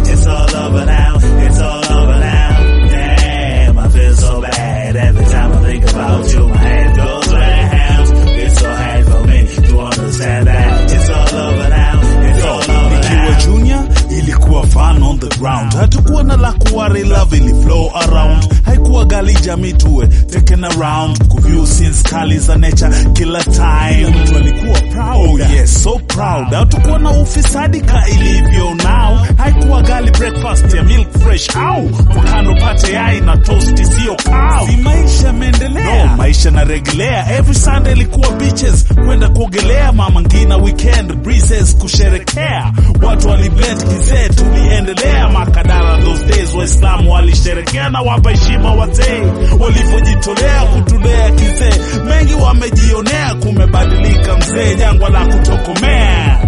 It's all over now. It's all over now. Damn, I feel so bad every time I think about you. My head goes round. It's so hard for me to understand that. It's all over now. It's all over nikiwa now. junior ilikuwa fun on the ground hatukuwa na la kuwari love ili flow around haikuwa gali jamii tuwe taken around kuview scenes kali za nature kila time mtu alikuwa proud oh yes so proud hatukuwa na ufisadi ka ilivyo now haikuwa gali breakfast ya milk fresh au kwa kando pate yai na toast sio cow si maisha meendelea no, maisha na regelea every sunday ilikuwa beaches kwenda kuogelea mama ngina weekend breezes kusherekea watu waliblend kizee tuliendelea makadara those days waislamu walisherekea na wapa heshima wazee walivyojitolea kutulea kizee mengi wamejionea kumebadilika mzee jangwa la kutokomea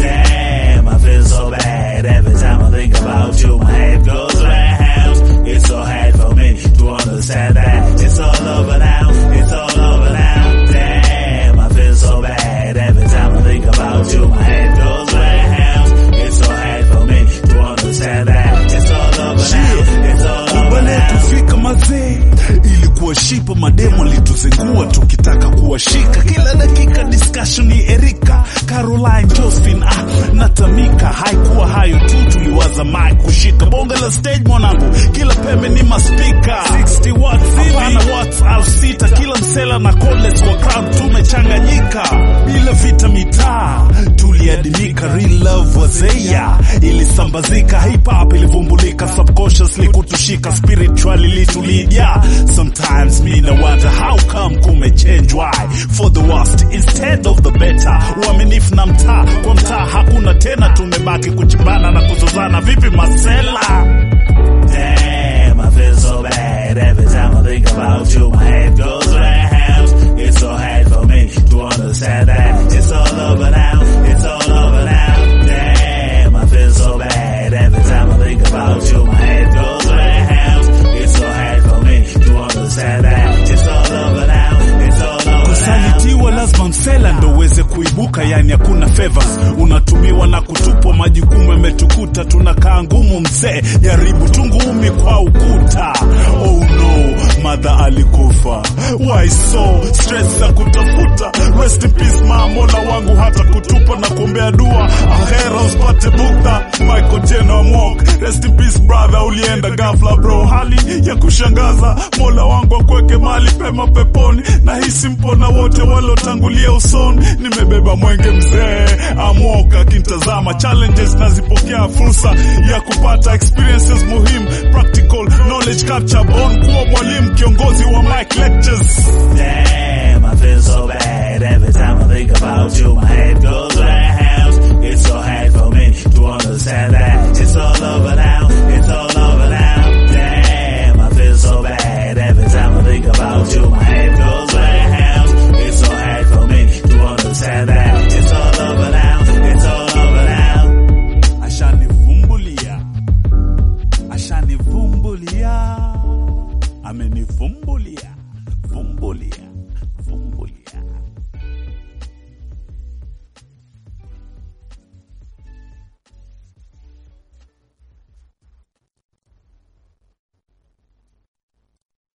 Damn, I feel so bad every time I think about you. My head goes round. It's so hard for me to understand that. It's all over now. It's all over now. Damn, I feel so bad every time I think about you. My head goes round. It's so hard for me to understand that. It's all over now. It's all over kubale now. tufika mazee ilikuwa shipa mademo lituzingua tukitaka kuwashika kila dakika discussion ni erika caroline josephine ah, natamika haikuwa hayo tu tuliwaza mic kushika bonge la stage mwanangu kila pembe ni maspika 60 watts hapana watts au sita kila msela na cordless kwa crowd tumechanganyika bila vita mitaa tuliadimika real love wazeya ilisambazika hip hop ilivumbulika subconsciously kutushika spiritually litulidia sometimes me na wonder how come kume change why for the worst instead of the better uaminifu na mtaa kwa mtaa hakuna tena tumebaki kuchimbana na kuzozana vipi masela Damn, I feel so bad every time I think about you. My head goes round. It's so hard for me to understand that. It's all over now. It's all over now. Damn, I feel so bad every time I think about you. My head goes round. It's so hard for me to understand that. It's all over now. It's all over now. kusalitiwa lazima msela ndo uweze kuibuka yani hakuna favors unatumiwa na kutupwa majukumu yametukuta tunakaa ngumu mzee jaribu tungumi kwa ukuta oh no madha alikufa why so stress za kutafuta rest in peace ma mola wangu hata kutupa na kuombea dua ahera usipate bukta michael jeno amok rest in peace brother ulienda ghafla bro hali ya kushangaza mola wangu akweke mali pema peponi na hisi mpona wote walotangulia usoni nimebeba mwenge mzee amwoka akimtazama challenges nazipokea fursa ya kupata experiences muhimu practical knowledge capture bon kuwa mwalimu kiongozi wa mic lectures Damn, I feel so bad every time I think about you. My head goes round. It's so hard for me to understand that. It's all over now. It's all over now. Damn, I feel so bad every time I think about you. My head goes round. It's so hard for me to understand that. It's all over now. It's all over now. ashanivumbulia ashanivumbulia amenivumbulia vumbulia vumbulia